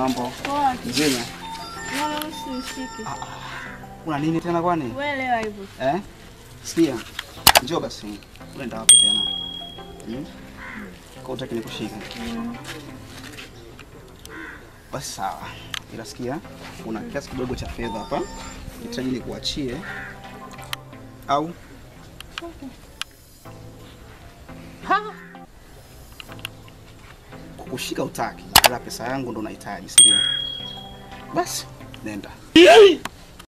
mambo? Poa. Mzima. Naona usinishike. Una nini tena kwani? Wewe elewa hivyo. Eh? Sikia. Njoo basi. Unaenda wapi tena? Hmm? Kwa utaki nikushike. Basi sawa. Ila sikia, una kiasi kidogo cha fedha hapa. Nitaji nikuachie. Au kukushika utaki, ila pesa yangu ndo unahitaji, si ndio? Basi nenda.